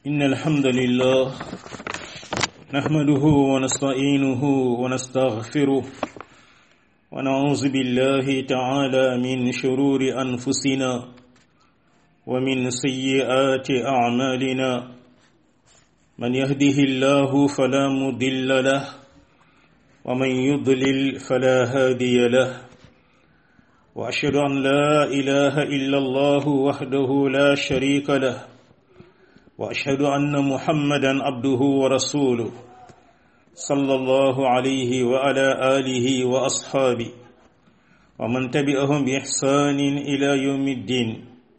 إن الحمد لله نحمده ونستعينه ونستغفره ونعوذ بالله تعالى من شرور أنفسنا ومن سيئات أعمالنا من يهده الله فلا مضل له ومن يضلل فلا هادي له وأشهد أن لا إله إلا الله وحده لا شريك له واشهد ان محمدا عبده ورسوله صلى الله عليه وعلى اله واصحابه ومن تبعهم باحسان الى يوم الدين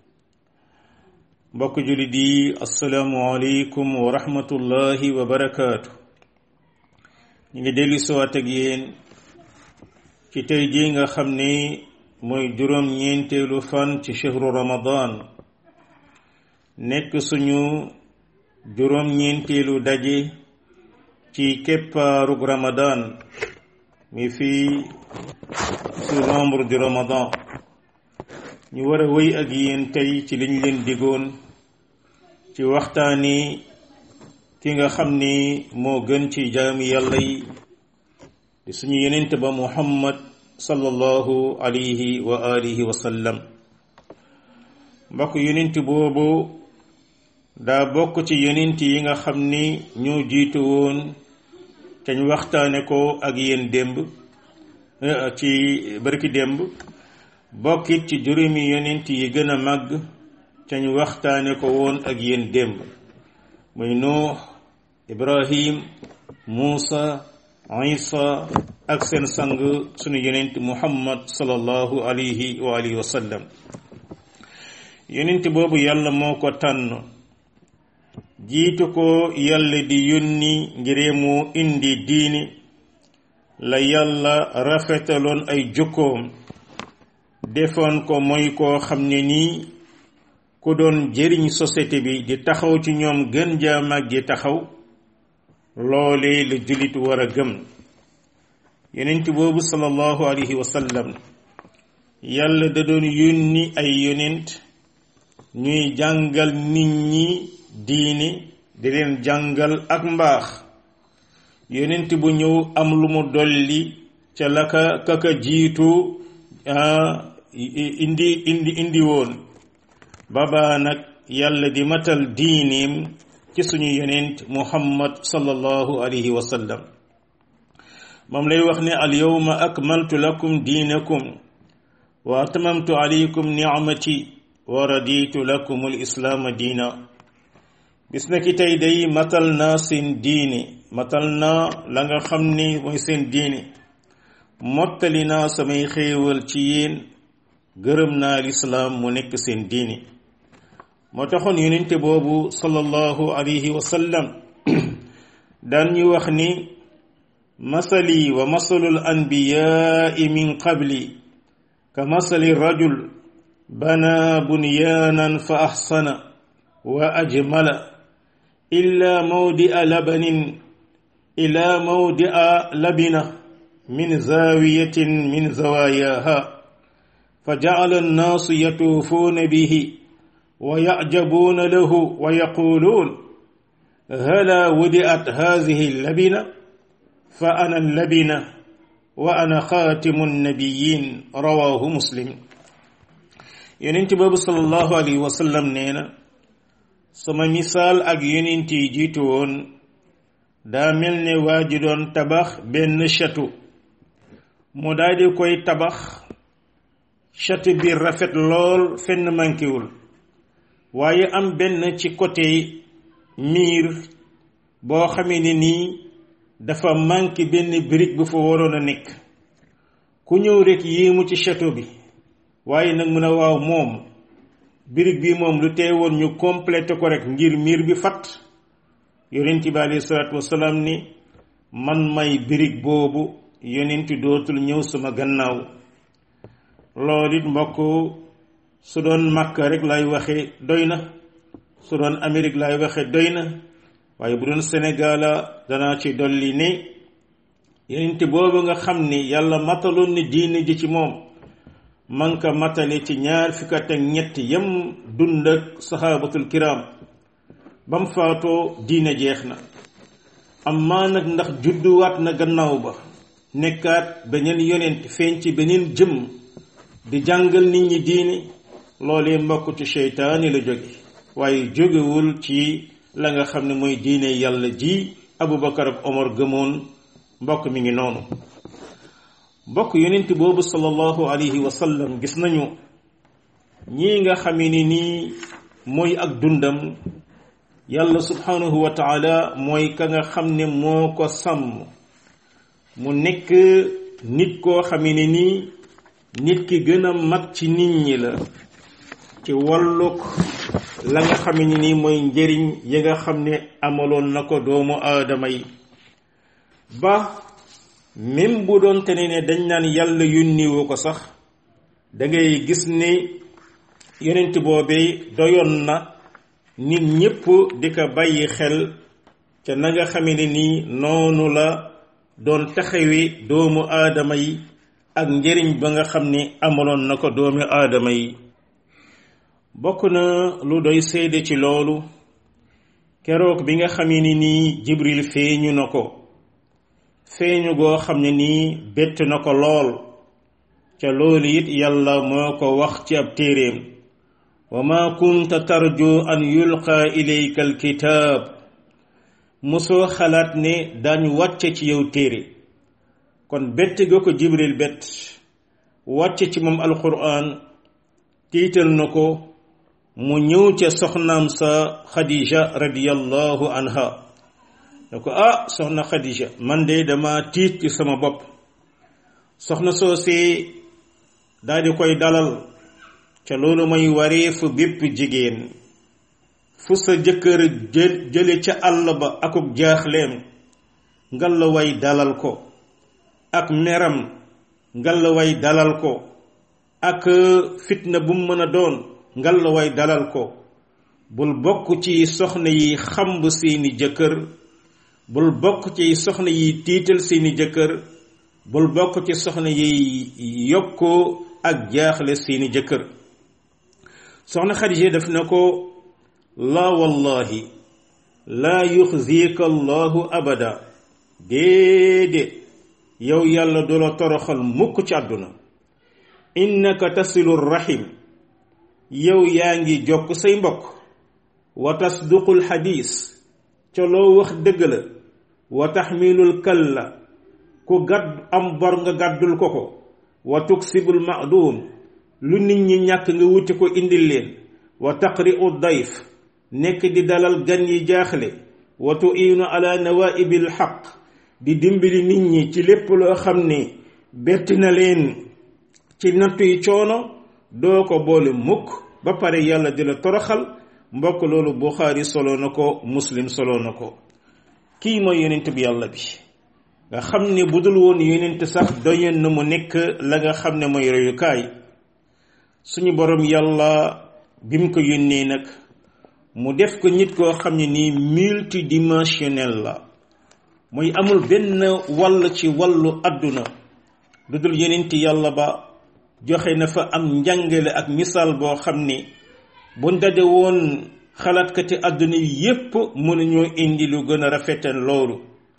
mbokk julit yi asalaamu aleykum wa rahmatullahi wa barakaatu ñu ngi dellu siwaat ak yéen ci tey jii nga xam ni mooy juróom ñeenteelu fan ci chehru ramadan nekk suñu juróom-ñeenteelu daje ci keppaarug ramadan mi fii su nombre du ramadan ñu war a wéy ak yéen tey ci liñ leen digoon ci waxtaani ki nga xam ni moo gën ci jaami yàlla yi di suñu yenent ba muhammad sallallahu alayhi wa alihi wa sallam mbokk yenent boobu daa bokk ci yonent yi nga xam ni ñoo jiitu woon te ñu waxtaane ko ak yéen démb ci barki démb bokkit ci juróomi yonent yi gën a màgg te ñu waxtaane ko woon ak yéen démb muy nuux ibrahim muusa isa ak seen sang sunu yonent muhammad sallallahu alayhi wa alihi wa sallam yonent boobu yàlla moo ko tànn jiitu ko yàlla di yónni ngir mu indi diini la yàlla rafetaloon ay jukkoom defoon ko mooy koo xam ne nii ku doon jëriñ société bi di taxaw ci ñoom gën jaa mag di taxaw loole la jullit war a gëm yonent boobu sallallahu alayhi wa sallam yàlla da doon yónni ay yonent ñuy jàngal nit ñi diini di leen jàngal ak mbaax yonent bu ñëw am lu mu dolli ca la ka kaka jiitu indi indi indi woon baba nag yàlla di matal diinim ci suñu yonent muhammad sallallahu alayhi wa sallam moom lay wax ne al yawma akmaltu lakum diinakum wa atmamtu alaykum ni'mati wa raditu lakum al islaama diina bis na ki tey day matal naa seen diine matal naa la nga xam ni mooy seen diine mottali naa samay xéewal ci yéen gërëm naa lislaam mu nekk seen diine moo taxoon yonente boobu sallallahu alayhi wa sallam daan ñu wax ni masali wa masalul anbiyaai min qabli ka masali rajul bana bunyaanan fa axsana wa ajmala إلا موضع لبن إلى موضع لبنة من زاوية من زواياها فجعل الناس يطوفون به ويعجبون له ويقولون هلا ودعت هذه اللبنة فأنا اللبنة وأنا خاتم النبيين رواه مسلم ينتبه صلى الله عليه وسلم نينا sama misaal ak yonent yi jiitu woon daa mel ne waa ji doon tabax benn château mu daldi koy tabax château bi rafet lool fenn mànkiwul waaye am benn ci côté miir boo xamee ne nii dafa manqué benn brique bu fa waroon a nekk ku ñëw rekk yéemu ci château bi waaye nag mun a waaw moom birig bi moom lu tee woon ñu complété ko rek ngir miir bi fat yonent bi alayhi salaatu wasalaam ni man may birig boobu yonent dootul ñëw sama gannaaw loolu it mbokk su doon Makka rek lay waxe doy na su doon Amérique lay waxe doy na waaye bu doon Sénégal danaa ci dolli ne yonent boobu nga xam ni yàlla mataloon ni diine ji ci moom man ka matale ci ñaar fukk ak ñett yem dund ak saxaabatul kiram bam faatoo diine jeex na amma nag ndax judduwaat na gannaaw ba nekkaat beneen yonent feeñ ci beneen jëm di jàngal nit ñi diine loolee mbokk ci seytaani la jóge waaye jógewul ci la nga xam ne mooy diine yàlla ji abubakar ak omar gëmoon mbokk mi ngi noonu mbokk yonent boobu sallallahu alayhi wa sallam gis nañu ñii nga xamee ni nii mooy ak dundam yàlla subhanahu wa taala mooy ka nga xam ne moo ko sàmm mu nekk nit koo xamee ne nii nit ki gën a mag ci nit ñi la ci wàllug la nga xam ne nii mooy njëriñ yi nga xam ne amaloon na ko doomu aadama yi ba même bu doon te ne dañ naan yàlla yónniwu ko sax da ngay gis ne yonent boobee doyoon na nit ñépp di ko bàyyi xel ca na nga xame ne nii noonu la doon taxawi doomu aadama yi ak njëriñ ba nga xam ne amaloon na ko doomu aadama yi bokk na lu doy seede ci loolu keroog bi nga xamee ni nii jibril feeñu na ko feeñu goo xam ne nii bett na ko lool ca loolu it yàlla moo ko wax ci ab téeréem wa ma kunta tarju an yulqa ilayka alkitaab mosoo xalaat ne daañu wàcce ci yow téere kon bett ga ko jibril bett wàcce ci moom alquran tiital na ko mu ñëw ca soxnaam sa xadija radiyallahu anha ne ko ah soxna xadija man de dama tiit ci sama bopp soxna soosee daal di koy dalal ca loolu mooy wareefu bépp jigéen fu sa jëkkër jël jële ca àll ba akub jaaxleem ngalla way dalal ko ak meram ngalla way dalal ko ak fitna bu mu mën a doon ngalla way dalal ko bul bokk ci soxna yi xamb seeni jëkkër bul bokk ci soxna yi tiital seeni jëkkër bul bokk ci soxna yi yokk ak jaaxle seeni jëkkër soxna Xadija def na ko laa wallahi laa yuxzika allahu abada déedéet yow yàlla du la toroxal mukk ci àdduna innaka tasilu rahim yow yaa ngi jokk say mbokk wa tasduqul xadiis ca loo wax dëgg la wa taxmilul kalla ku gàdd am bor nga gàddul ko ko wa tuksibul maaduum lu nit ñi ñàkk nga wuti ko indil leen wa taqri'u dayf nekk di dalal gan yi jaaxle wa tu'iinu ala nawaibil xaq di dimbali nit ñi ci lépp loo xam ne bett na leen ci nattu yi coono doo ko boole mukk ba pare yàlla di la toroxal mbokk loolu buxaari solo na ko muslim solo na ko kii mooy yonent bi yàlla bi nga xam ne bu dul woon yonent sax doyoon na mu nekk la nga xam ne mooy royukaay suñu borom yàlla bi mu ko yónnee nag mu def ko nit koo xam ne nii multidimensionnel la muy amul benn wàll ci wàllu àdduna lu dul yonent yàlla ba joxe na fa am njàngale ak misaal boo xam ne bu ndaje woon xalaatkati àdduna yi yépp mënuñoo indi lu gën a rafetal loolu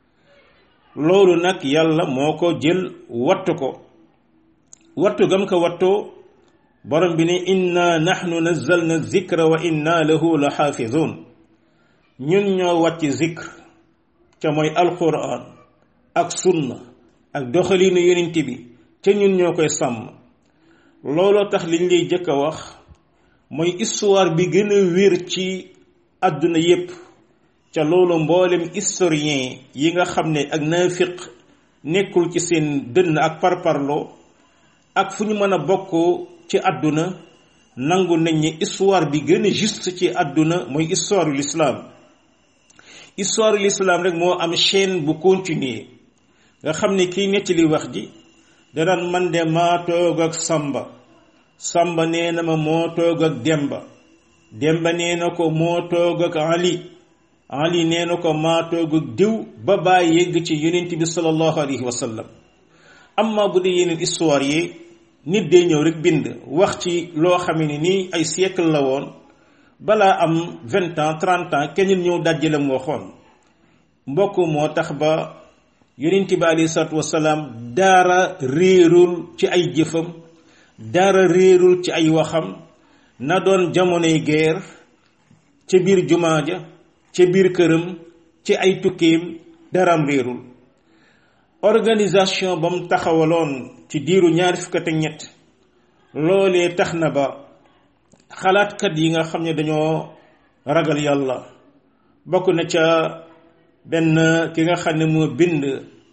loolu nag yàlla moo ko jël wattu ko wattu gam ko wattoo borom bi ne inna nahnu nazzalna zikra wa inna lahu la xaafizun ñun ñoo wàcc zikr ca mooy alquran ak sunna ak doxalinu yonent bi ca ñun ñoo koy sàmm looloo tax liñ lay jëkk a wax mooy histoire bi gën a wér ci àdduna yépp ca loolu mboolem historien yi nga xam ne ak naafiq nekkul ci seen dënn ak parparloo ak fu ñu mën a bokk ci àdduna nangu nañ ne histoire bi gën a juste ci àdduna mooy histoire yu l'islam histoire yu l'islam rek moo am chaîne bu continuer nga xam ne kii nettali wax ji danaan man de maa toog ak samba samba nee na ma moo toog ak demba demba nee na ko moo toog ak ali ali nee na ko maa toog ak diw ba bàyyi yegg ci yonent bi sallallahu alayhi wa sallam amma bu dee yeneen histoire yi nit day ñëw rek bind wax ci loo xam ne nii ay siècle la woon balaa am vingt ans trente ans kenn ñëw dajji la mu waxoon mbokk moo tax ba yonent bi alayhi salaatu wasalaam daara réerul ci ay jëfam daara réerul ci ay waxam na doon jamonoy guerre ca biir jumaa ja ca biir këram ci ay tukkeem daram réerul organisation ba mu taxawaloon ci diiru ñaari fukk ak ñett loolee tax na ba xalaatkat yi nga xam ne dañoo ragal yàlla bokk na ca benn ki nga xam ne moo bind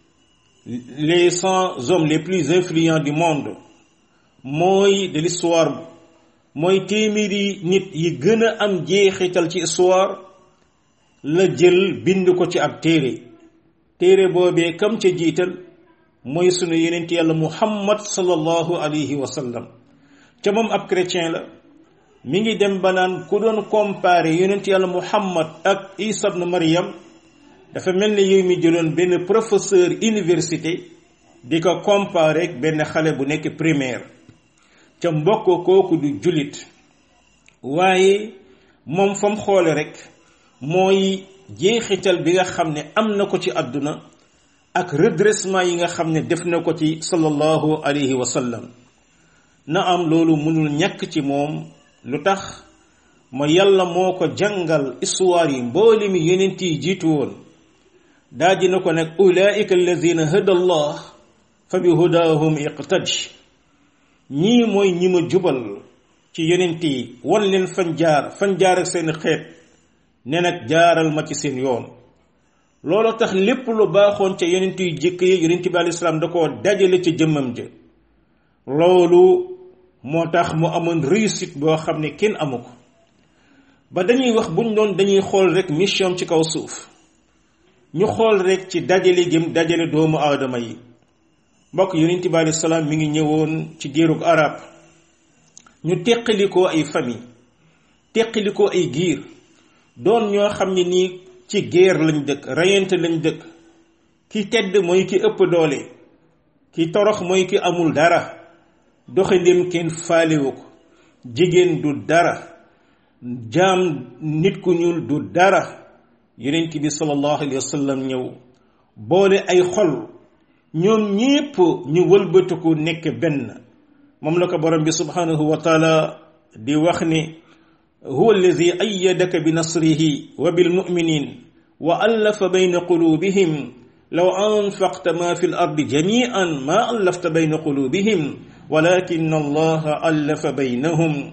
les cent hommes les plus influents du monde mooy de l'histoire mooy téeméeri nit yi gën a am jeexital ci histoire la jël bind ko ci ab téere téere boobee kam ca jiital mooy sunu yenent yàlla muhammad sallallahu alayhi wa sallam ca moom ab chrétien la mi ngi dem ba naan ku doon comparer yonent yàlla muhammad ak isa ibn maryam dafa mel ni yow mi jëloon benn professeur université di ko comparer ak benn xale bu nekk primaire ca mbokk kooku du jullit waaye moom fam xoole rek mooy jeexital bi nga xam ne am na ko ci àdduna ak redressement yi nga xam ne def na ko ci sallallahu alayhi wa sallam na am loolu mënul ñàkk ci moom lu tax ma yàlla moo ko jàngal histoire yi mbooli mi yonent yi jiitu woon daa dina ko nag ulaika alladina hada allah fa bi hudahum iqtadi ñii mooy ñi ma jubal ci yonent yi wan leen fan jaar fan jaar ak seen xeet ne nag jaaral ma ci seen yoon loolu tax lépp lu baaxoon ca yonent yu jëkk yi yonent bi alei salaam da koo dajale ca jëmmam ja loolu moo tax mu amoon réussite boo xam ne kenn amu ko ba dañuy wax buñ doon dañuy xool rek mission ci kaw suuf ñu xool rek ci dajale gëm dajale doomu aadama yi mbokk yonent bi alei salaam mi ngi ñëwoon ci géerug arab ñu teqalikoo ay famille teqalikoo ay giir doon ñoo xam ne nii ci guerre lañ dëkk rayante lañ dëkk ki tedd mooy ki ëpp doole ki torox mooy ki amul dara doxandéem kenn faalewu ko jigéen du dara jaam nit ku ñuul du dara yonent bi sallallahu alayhi wa sallam ñëw boole ay xol ñoom ñépp ñu wëlbatiku nekk benn moom la ko borom bi subhanahu wa taala di wax ni huwa allazi ayyadaka bi nasrihi wa bil mu'minin wa allafa bayna qulubihim law anfaqta ma fi l ardi jami'an ma allafta bayna qulubihim walakin allaha allafa baynahum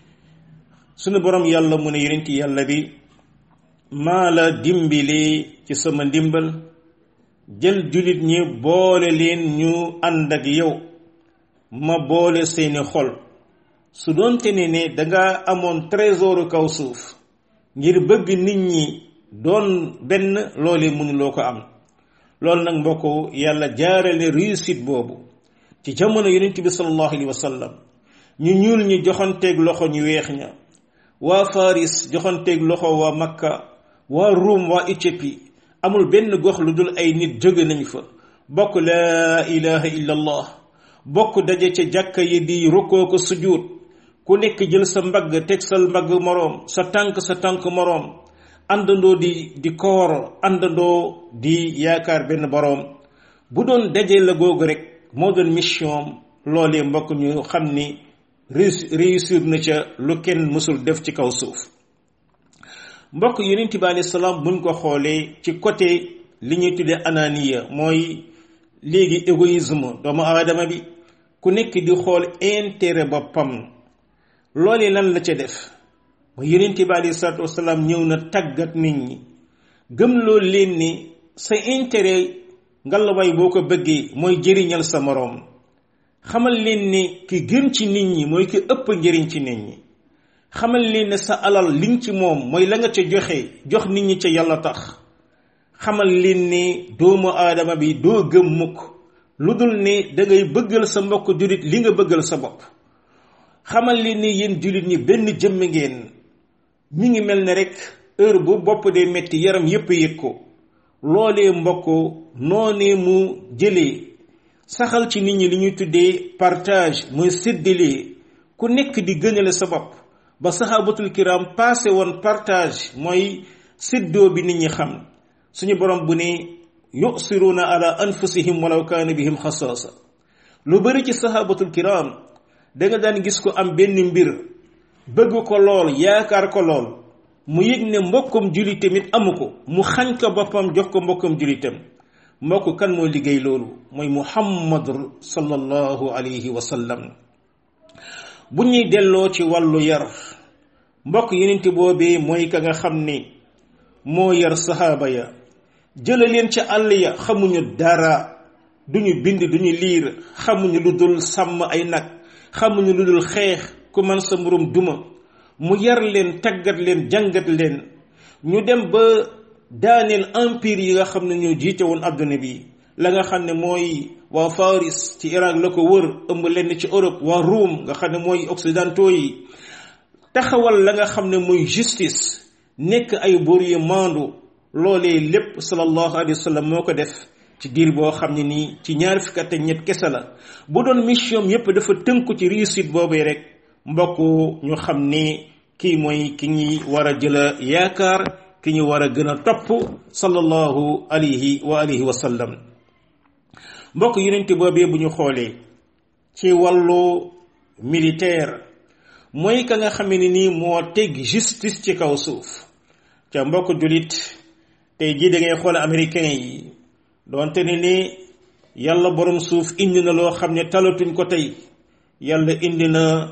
sunu borom yàlla mu ne yonent yàlla bi maa la dimbilee ci sama ndimbal jël jullit ñi boole leen ñu ànd ak yow ma boole seeni xol su doonte ne ne danga amoon trésoru kaw suuf ngir bëgg nit ñi doon benn loole mënuloo ko am loolu nag mbokk yàlla jaarale réussite boobu ci jamono yonent bi sallallahu alayhi wa sallam ñu ñuul ñi joxanteeg loxo ñu weex ña waa Faris joxanteeg loxo waa Makka waa Ruum waa Éthiopie amul benn gox lu dul ay nit jóge nañ fa bokk laa ilaha illa allah bokk daje ca jàkka yi di rukkoo ko sujjuut ku nekk jël sa mbagg teg sa mbagg moroom sa tànk sa tànk moroom àndandoo di di koor àndandoo di yaakaar benn boroom bu doon daje la googu rek moo doon mission loolee mbokk ñu xam ni réussir na ca lu kenn mësul def ci kaw suuf mbokk yonent bi alayhi salaam buñ ko xoolee ci côté li ñuy tuddee ananiya mooy léegi égoïsme doomu aadama bi ku nekk di xool intérêt boppam loole lan la ca def ba yonent bi alayhi salaatu wasalaam ñëw na tàggat nit ñi gëm loolu leen ni sa intérêt ngalawaay boo ko bëggee mooy jëriñal sa moroom xamal leen ni ki gën ci nit ñi mooy ki ëpp njëriñ ci nit ñi xamal leen ne sa alal liñ ci moom mooy la nga ca joxe jox nit ñi ca yàlla tax xamal leen ni doomu aadama bi doo gëm mukk lu dul ne da ngay bëggal sa mbokk jullit li nga bëggal sa bopp xamal leen ni yéen jullit ñi benn jëmm ngeen mi ngi mel ne rek heure bu bopp dee metti yaram yépp yëg ko loolee mbokk noonee mu jëlee saxal ci nit ñi li ñuy tuddee partage mooy séddalee ku nekk di gënale sa bopp ba sahabatul kiram passé woon partage mooy séddoo bi nit ñi xam suñu borom bu ne yusiruuna ala anfusihim walaw kaana bihim xasaasa lu bari ci sahabatul kiram da nga daan gis ko am benn mbir bëgg ko lool yaakaar ko lool mu yëg ne mbokkum julli tamit amu ko mu xañ ko boppam jox ko mbokkum jullitam mbokk kan moo liggéey loolu mooy muhammad sallallahu alayhi wa sallam bu ñuy delloo ci wàllu yar mbokk yenente boobee mooy ka nga xam ni moo yar sahaaba ya jëla leen ca àll ya xamuñu dara duñu bind duñu liir xamuñu lu dul sàmm ay nag xamuñu lu dul xeex ku man sa mburum duma mu yar leen tàggat leen jàngat leen ñu dem ba daaneel empire yi nga xam ne ñoo jiite woon adduna bi la nga xam ne mooy waa Faris ci Irak la ko wër ëmb lenn ci Europe waa Rome nga xam ne mooy occidentaux yi taxawal la nga xam ne mooy justice nekk ay buur yu maandu loolee lépp sallallahu alayhi wa sallam moo ko def ci diir boo xam ne nii ci ñaar fukki at ak ñett kese la bu doon mission yépp dafa tënku ci réussite boobee rek mbokk ñu xam ne kii mooy ki ñuy war a jëla yaakaar ki ñu war a gën a topp sallallahu alayhi wa alihi wa sallam mbokk yonente boobee bu ñu xoolee ci wàllu militaire mooy ka nga xam ne nii moo teg justice ci kaw suuf ca mbokk julit tey jii da ngay xool américain yi doonte ne ni yàlla borom suuf indi na loo xam ne talatuñ ko tey yàlla indi na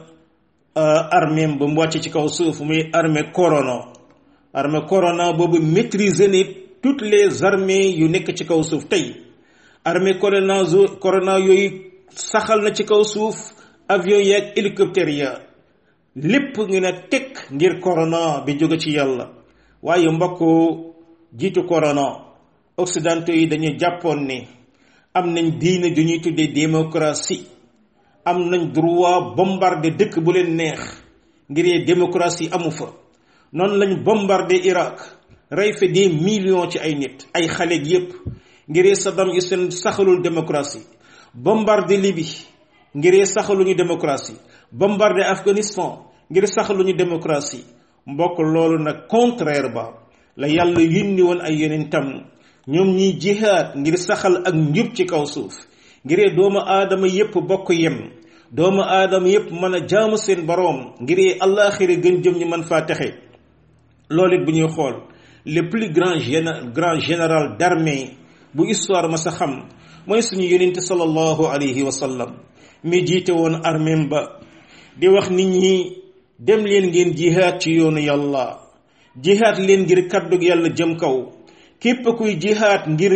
armée ba mu wàcc ci kaw suuf muy armée corona armée corona boobu maîtriser ni toutes les armées yu nekk ci kaw suuf tey armée corona corona yooyu saxal na ci kaw suuf avion yi ak hélicoptère ya lépp ngi ne teg ngir corona bi jóge ci yàlla waaye mbokk jiitu corona occidentaux yi dañuy jàppoon ne am nañ diine ju ñuy tuddee démocratie am nañ droit bombarder dëkk bu leen neex ngir démocratie amu fa noonu lañ bombarder Irak rey fa des millions ci ay nit ay xale yépp ngir Saddam Hussein saxalul démocratie bombarder Libye ngir saxaluñu démocratie bombarder Afghanistan ngir saxaluñu démocratie mbokk loolu nag contraire ba la yàlla yónni woon ay yonentam ñoom ñiy jihaad ngir saxal ak njub ci kaw suuf ngir doomu aadama yépp bokk yem doomu aadama yépp mën a jaamu seen boroom ngir àllaaxira gën jëm ñu mën faa texe loolu it bu ñuy xool le plus grand grand général d'armée bu histoire ma sa xam mooy suñu yonente sallallahu alayhi wa sallam mi jiite woon arméem ba di wax nit ñi dem leen ngeen jihaad ci yoonu yàlla jihaad leen ngir kàddug yàlla jëm kaw képp kuy jihaad ngir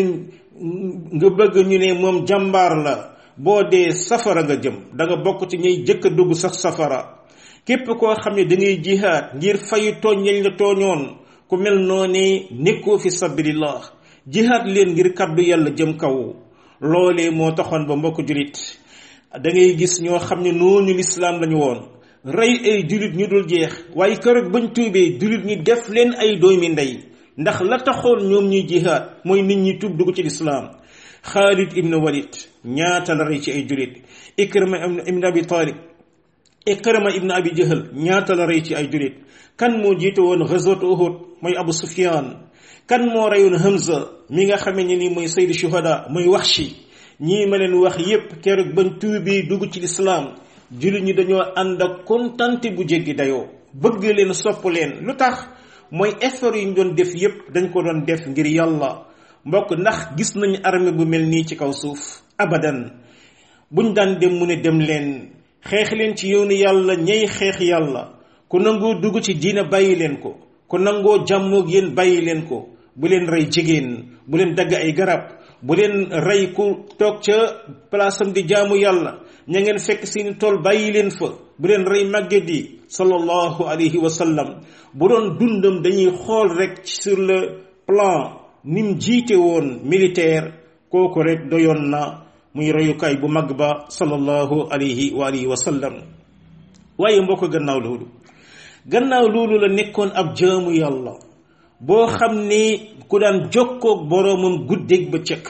nga bëgg ñu ne moom jàmbaar la boo dee safara nga jëm da nga bokk ci ñuy jëkk a dugg sax safara képp koo xam ne da ngay jihaad ngir fayu tooñ yañ la tooñoon ku mel noone nekkoo fi sabilillah jihaad leen ngir kàddu yàlla jëm kaw loolee moo taxoon ba mbokk julit da ngay gis ñoo xam ne noonu lislaam lañu woon rey ay julit ñu dul jeex waaye keroog bañ tuubee julit ñi def leen ay doomi ndey ndax la taxoon ñoom ñuy jihaad mooy nit ñi tuub dugg ci lislaam Xaalid ibn Walid ñaata la rey ci ay julit Ikrima ibn Abi Talib Ikrima ibn Abi Jahl ñaata la rey ci ay julit kan moo jiite woon ghazwat Uhud mooy Abu Sufyan kan moo reyoon Hamza mi nga xamee ne ni mooy sayyidu shuhada mooy Wahshi ñii ma leen wax yépp keroog bañ tuubi dugg ci lislaam jullit ñi dañoo ànd ak kontante bu jéggi dayoo bëgg leen sopp leen lu tax mooy effort yi ñu doon def yépp dañ ko doon def ngir yàlla mbokk ndax gis nañu armée bu mel nii ci kaw suuf abadan buñ daan dem mu ne dem leen xeex leen ci yoonu yàlla ñey xeex yàlla ku nangoo dugg ci diina bàyyi leen ko ku nangoo jàmmoog yéen bàyyi leen ko bu leen rey jigéen bu leen dagg ay garab bu leen rey ku toog ca palaasam di jaamu yàlla ña ngeen fekk seeni tool bàyyi leen fa bu leen rey màgget yi sallallahu alayhi wa sallam bu doon dundam dañuy xool rek sur le plan nim jiite woon militaire kooku rek doyoon na muy reyukaay bu mag ba sallallahu alayhi wa alihi wa sallam waaye mbokk gannaaw loolu gannaaw loolu la nekkoon ab jaamu yàlla boo xam ni ku daan jokkoog boroomam guddeeg ba cëkk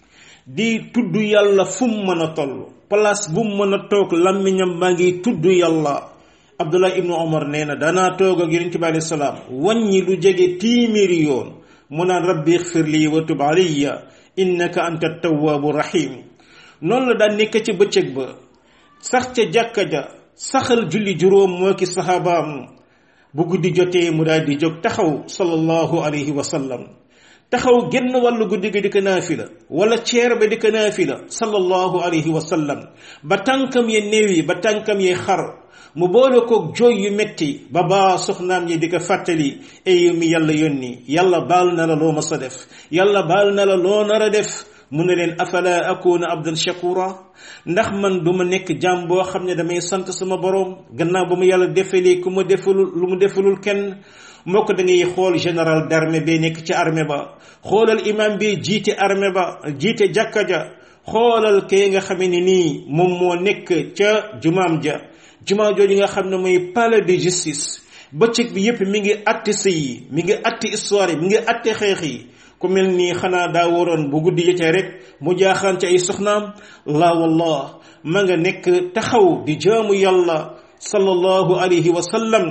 di tudd yàlla fu mu mën a toll place bu mu mën a toog làmmiñam baa ngi tudd yàlla abdullah ibnu omar nee na danaa toog ak yonente bi alayhi salaam wàññi lu jege téeméeri yoon mu naan rabbi ixfir lii wa tub alayya innaka anta tawaabu rahim noonu la daan nekk ci bëccëg ba sax ca jàkka ja saxal julli juróom moo ki saxaabaam bu guddi jotee mu daal di jóg taxaw sallallahu alayhi wa sallam taxaw genn wàllu guddi ga di ko naafila wala ceer ba di ko naafila sallallahu alayhi wa sallam ba tànkam ye néew yi ba tànkam ye xar mu boole koog jooy yu metti ba baa soxnaam yi di ko fàttali ay mi yàlla yónni yàlla baal na la loo ma sa def yàlla baal na la loo nar a def mu ne leen afala akuna abdan shakura ndax man du ma nekk jaam boo xam ne damay sant sama borom gannaaw ba mu yàlla defalee ku ma defalul lu mu defalul kenn moo ko da ngay xool général d'armée bi nekk ci armée ba xoolal imam bi jiite armée ba jiite jàkka ja xoolal kay nga xamee ne nii moom moo nekk ca jumaam ja jumaa jooju nga xam ne mooy palais de justice bëccëg bi yépp mi ngi atte sëy yi mi ngi atte histoire yi mi ngi atte xeex yi ku mel nii xanaa daa waroon bu guddi jotee rek mu jaaxaan ci ay soxnaam la wallah ma nga nekk taxaw di jaamu yàlla sallallahu alayhi wa sallam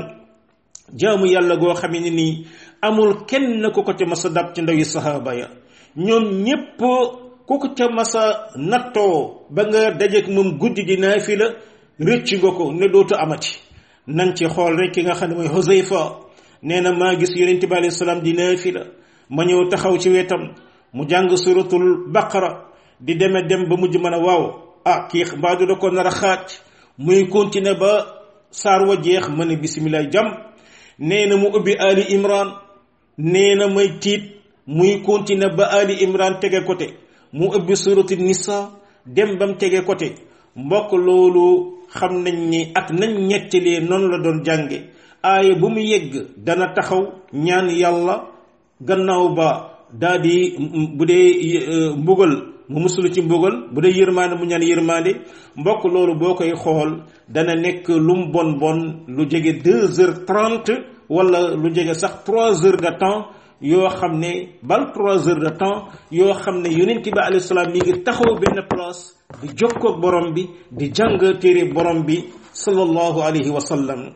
jaamu yàlla goo xam ne nii amul kenn ku ko ca masa dab ci ndawi sahaaba ya ñoom ñépp ku ko ca masa nattoo ba nga dajeek moom guddi di naafila rëcc nga ko ne dootu amati nañ ci xool rek ki nga xam ne mooy Huzayfa nee na maa gis yonente bi alayhi salaam di naafila ma ñëw taxaw ci wetam mu jàng suratul baqara di deme dem ba mujj mën a waaw ah kii mbaadu da ko nar a xaaj muy continuer ba saar wa jeex ma ne bisimilah jam nee na mu ubbi ali imran nee na may tiit muy continuer ba ali imran tege côté mu ubbi suratu nisa dem ba mu tege côté mbokk loolu xam nañ ni ak nañ ñettalee noonu la doon jànge aaya bu mu yegg dana taxaw ñaan yàlla gannaaw ba daa di bu dee mbugal mu musulu ci mbugal bu dee yërmaande mu ñaan yërmaande mbokk loolu boo koy xool dana nekk lu mu bon bon lu jege deux heures trente wala lu jege sax trois heures de temps yoo xam ne bal trois heures de temps yoo xam ne yonent bi alayhi salaam mi ngi taxaw benn place di jokkoog borom bi di jàng téere borom bi sallallahu alayhi wa sallam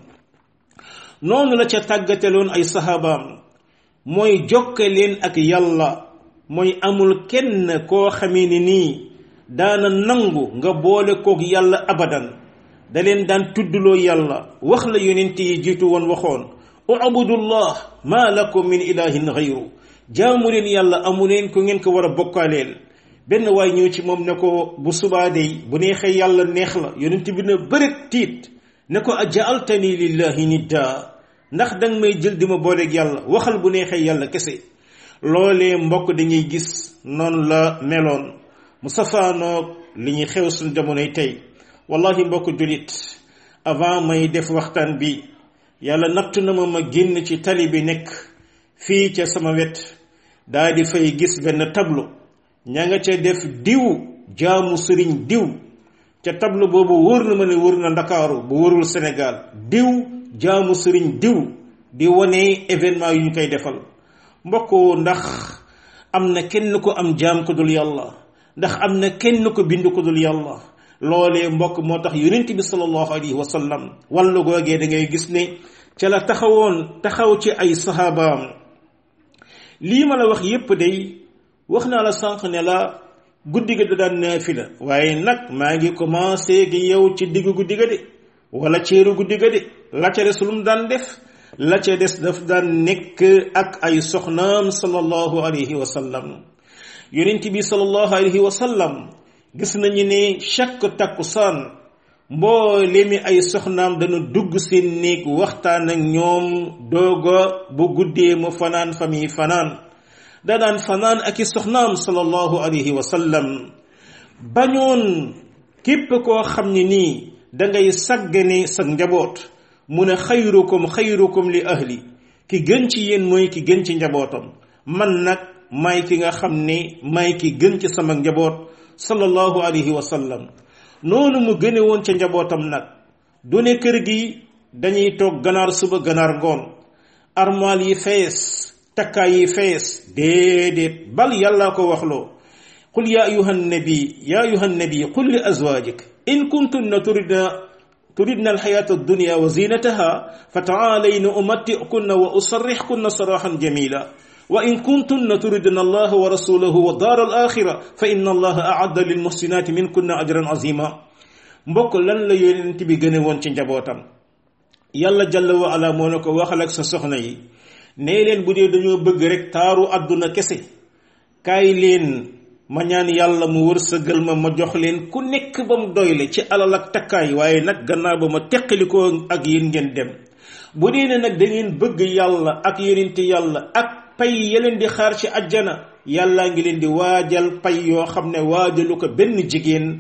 noonu la ca tàggateloon ay sahabaam mooy jokke leen ak yàlla mooy amul kenn koo xamee ni nii daana nangu nga boole koog yàlla abadan da leen daan tuddloo yàlla wax la yonent yi jiitu woon waxoon ubudullah ma lakum min ilahin gayru jaamu leen yàlla amu leen ko ngeen ko war a bokkaaleel benn waay ñëw ci moom ne ko bu subaa dey bu neexee yàlla neex la yonent bi na bëret tiit ne ko ajaaltani lillahi nidda ndax danga may jël di ma booleeg yàlla waxal bu neexee yàlla kese loolee mbokk dañuy gis noonu la meloon mu safaanoog li ñuy xew suñ jamonoy tey wallahi mbokk julit avant may def waxtaan bi yàlla natt na ma ma génn ci tali bi nekk fii ca sama wet daa di fay gis benn tableau ña nga ca def diw jaamu sëriñ diw ca tableau boobu wóor na ma ne wóor na ndakaaru bu wóorul Sénégal diw jaamu sëriñ diw di wane événement yu ñu koy defal mbokk ndax am na kenn ko am jaam ko dul yàlla ndax am na kenn ko bind ko dul yàlla loolee mbokk moo tax yonent bi sallallahu alayhi wa sallam wàllu googee da ngay gis ne ca la taxawoon taxaw ci ay sahabaam lii ma la wax yépp day wax naa la sànq ne la guddi ga da daan naafila waaye nag maa ngi commencé gi yow ci diggu guddi ga de wala ceeru guddi ga de la ca des lu mu daan def la ca des daf daan nekk ak ay soxnaam sallallahu alayhi wa sallam yonent bi sallallahu alayhi wa sallam gis nañu ne chaque takkusaan mboolemi ay soxnaam dana dugg seen néeg waxtaan ak ñoom dooga bu guddee mu fanaan fa muy fanaan da daan fanaan ak i soxnaam sallallahu alayhi wa sallam bañoon képp koo xam ne nii dangay saggane sa njaboot mu ne xayrukum xayrukum li ahli ki gën ci yéen mooy ki gën ci njabootam man nag may ki nga xam ne may ki gën ci sama njaboot sallallahu alayhi wa sallam noonu mu gëne woon ca njabootam nag du ne kër gi dañuy toog ganaar suba ganaar ngoon armoire yi fees takkaay yi fees déedéet bal yàlla ko waxloo qul ya ayuha nabi ya ayuha nabi qul li azwajik in kuntunna turidna turidna alxayata addunia wa zinataha fa taalayna umattikunna wa usarrixkunna saraxan jamila wa in kuntunna turidna allaha wa rasulahu wa daar al axira fa inna allaha aadda lilmuxsinaati minkunna ajran azima mbokk lan la yonent bi gën a woon ci njabootam yàlla jalla wa ala moo ne ko waxal ak sa soxna yi nee leen bu dee dañoo bëgg rek taaru àdduna kese kaay leen ma ñaan yàlla mu wërsëgal ma ma jox leen ku nekk ba mu doyle ci alal ak takkaay waaye nag gannaaw ba ma teqalikoo ak yéen ngeen dem bu dee ne nag da ngeen bëgg yàlla ak yonent yàlla ak pay yeleen di xaar ci ajjana yàllaa ngi leen di waajal pay yoo xam ne waajalu ko benn jigéen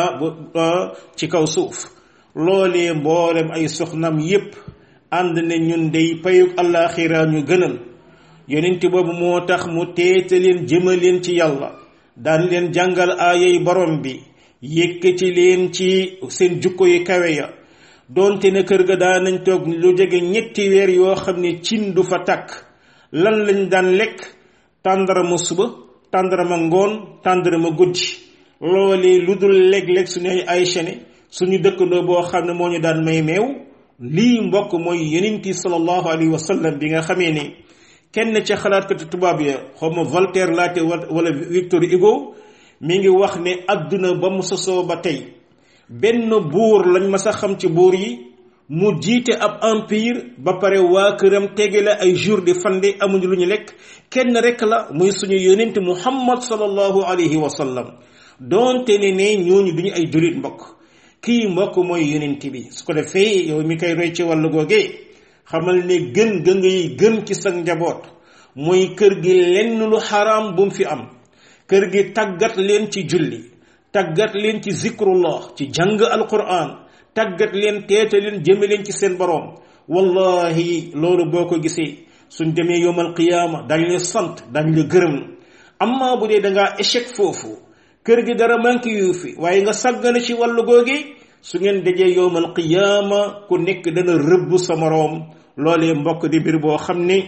ci kaw suuf loolee mboolem ay soxnam yépp ànd ne ñun dey payuk àllaaxira ñu gënal yonent boobu moo tax mu teete leen jëmaleen ci yàlla daan leen jàngal aayay borom bi yëkkati leen ci seen jukko yi kawe ya doonte ne kër ga daan nañ toog lu jege ñetti weer yoo xam ne cin du fa takk lan lañ daan lekk tàndarama suba tàndarama ngoon tàndarama guddi loolee lu dul léeg-léeg suñu ay ay chene suñu dëkkandoo boo xam ne moo ñu daan may meew lii mbokk mooy yonenti sallallahu alayhi wa sallam bi nga xamee ne kenn ca xalaatkati tubaab ya xaw ma Voltaire laate wala Victor Hugo mi ngi wax ne adduna ba mu sosoo ba tey benn buur lañ ma sa xam ci buur yi mu jiite ab empire ba pare waa këram tege la ay jour di fande amuñu lu ñu lekk kenn rek la muy suñu yonent muhammad sallallahu alayhi wa sallam doonte ne ne ñooñu duñu ay julit mbokk kii mbokk mooy yonent bi su ko defee yow mi koy roy ci wàllu googee xamal ne gën ga ngay gën ci sa njaboot mooy kër gi lenn lu xaraam bu mu fi am kër gi tàggat leen ci julli tàggat leen ci zikrullah ci jàng alquran tàggat leen teete leen jëme leen ci seen boroom wallahi loolu boo ko gisee suñ demee yowmal qiyaama dañ la sant dañ la gërëm amma bu dee da ngaa échec foofu kër gi dara manqué yu fi waaye nga sàggana ci wàllu googi su ngeen dajee yowmal qiyaama ku nekk dana rëbb sa moroom loolee mbokk di mbir boo xam ne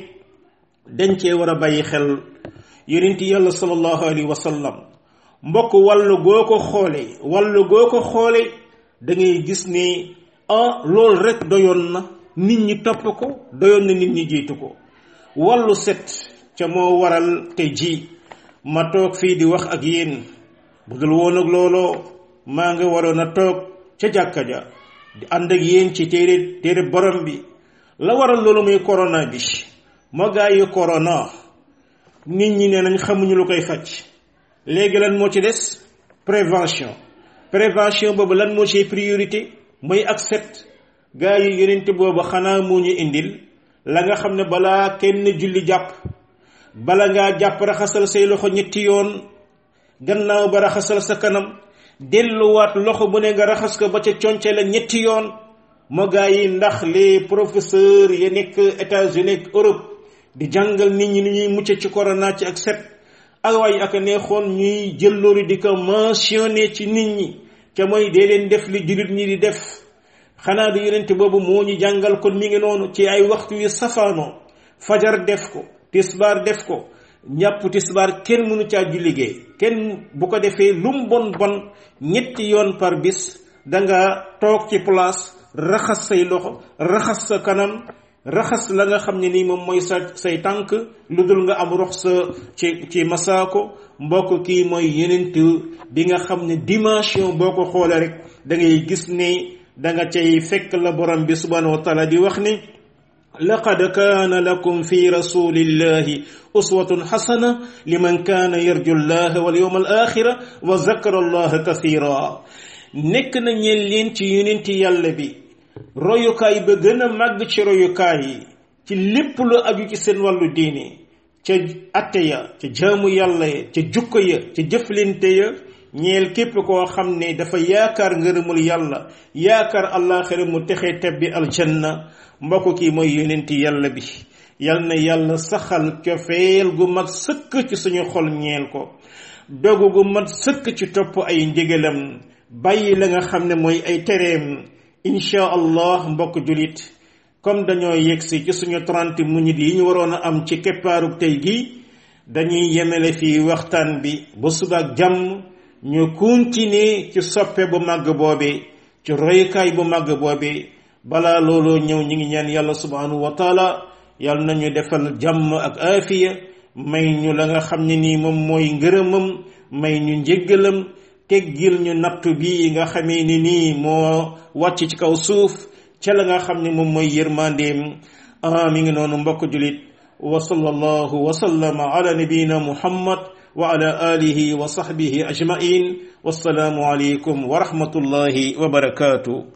dañ cee war a bàyyi xel yonent yàlla sallallahu alayhi wa sallam mbokk wàllu goo ko xoole wàllu goo ko xoole da ngay gis ne ah loolu rek doyoon na nit ñi topp ko doyoon na nit ñi jiitu ko wàllu set ca moo waral te ji ma toog fii di wax ak yéen bu dul woon ak looloo maa nga waroon a toog ca jàkka ja di ànd ak yéen ci téere téere borom bi la waral loolu muy corona bi moo gaa yi corona nit ñi ne nañ xamuñu lu koy faj léegi lan moo ci des prévention prévention boobu lan moo ci priorité mooy ak set gaa yi yonent boobu xanaa moo ñu indil la nga xam ne balaa kenn julli jàpp bala ngaa jàpp raxasal say loxo ñetti yoon gannaaw ba raxasal sa kanam delluwaat loxo bu ne nga raxas ko ba ca conce la ñetti yoon moo gaa yi ndax les professeurs ya nekk États-Unis ak Europe di jàngal nit ñi ni ñuy mucc ci corona ci ak set ak waaye ak neexoon ñuy jël loolu di ko mentionné ci nit ñi ca mooy dee leen def li jullit ñi di def xanaa du yonent boobu moo ñu jàngal kon mi ngi noonu ci ay waxtu yu safaanoo fajar def ko tisbaar def ko ñàpp tisbaar kenn mënu caa ju liggéey kenn bu ko defee lum bon bon ñetti yoon par bis danga toog ci place raxas say loxo raxas sa kanam raxas la nga xam ne nii moom mooy sa say tànk lu dul nga am rox sa ci ci masaako mbokk kii mooy yenent bi nga xam ne dimension boo ko xoolee rek da ngay gis ne da nga cay fekk la borom bi subhanahu wa taala di wax ni laqad kaana lakum fi rasulillahi uswatun xasana liman kaana yarju llaha wal yawma al axira wa zakara allaha kathira nekk na ñeen leen ci yonenti yàlla bi royukaay ba gën a màgg ci royukaay yi ci lépp lu aju ci seen wàllu diine ca atte ya ca jaamu yàlla ya ca jukko ya ca jëflante ya ñeel képp koo xam ne dafa yaakaar ngërëmul yàlla yaakaar àllaaxira mu texe tebbi aljanna mbokk kii mooy yonenti yàlla bi yal na yàlla saxal cofeel gu mat sëkk ci suñu xol ñeel ko dogu gu mat sëkk ci topp ay ndigalam bàyyi la nga xam ne mooy ay tereem incha allah mbokk julit comme dañoo yegsi ci suñu 30 minutes yi ñu waroon a am ci keppaarug tey gi dañuy yemele fii waxtaan bi ba suba ak jàmm ñu continuer ci soppe bu màgg boobe ci royukaay bu màgg boobi balaa looloo ñëw ñi ngi ñaan yàlla subhanahu wa taala yàlla nañu defal jàmm ak aafiya may ñu la nga xam ne nii moom mooy ngërëmam may ñu njéggalam teggil ñu nattu bii nga xamee ni nii moo wàcc ci kaw suuf ca la nga xam ne moom mooy yërmandeem ah mi ngi noonu mbokk julit wa sallallahu wa sallama ala nabiyina muhammad wa ala alihi wa sahbihi ajmain wassalaamu alaykum wa rahmatullahi wa barakatuh